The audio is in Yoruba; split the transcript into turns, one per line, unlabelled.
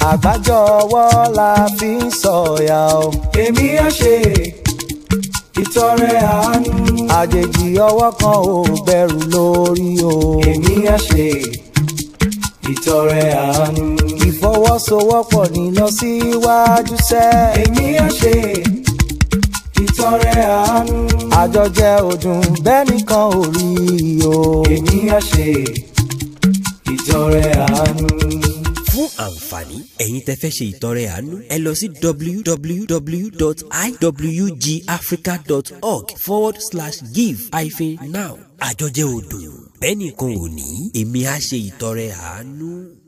àgbájọ ọwọ́ la fi ń sọ̀yà o.
èmi á ṣe ìtọrẹ àánú.
àjèjì ọwọ́ kan ò gbẹrù lórí o.
èmi á ṣe ìtọrẹ àánú.
ìfọwọ́sowọ́pọ̀ ní lọ síwájú sẹ́.
èmi á ṣe ìtọrẹ àánú.
àjọjẹ ọdún bẹ́ẹ̀ nìkan ò rí o.
èmi á ṣe ìtọrẹ àánú.
fún àǹfààní ẹ̀yin tẹ́ fẹ́ ṣe ìtọrẹ àánú ẹ lọ sí www.iwgafrica.org forward slash give hyphen now àjọjẹ odò bẹ́ẹ̀ nìkan ò ní èmi á ṣe ìtọrẹ àánú.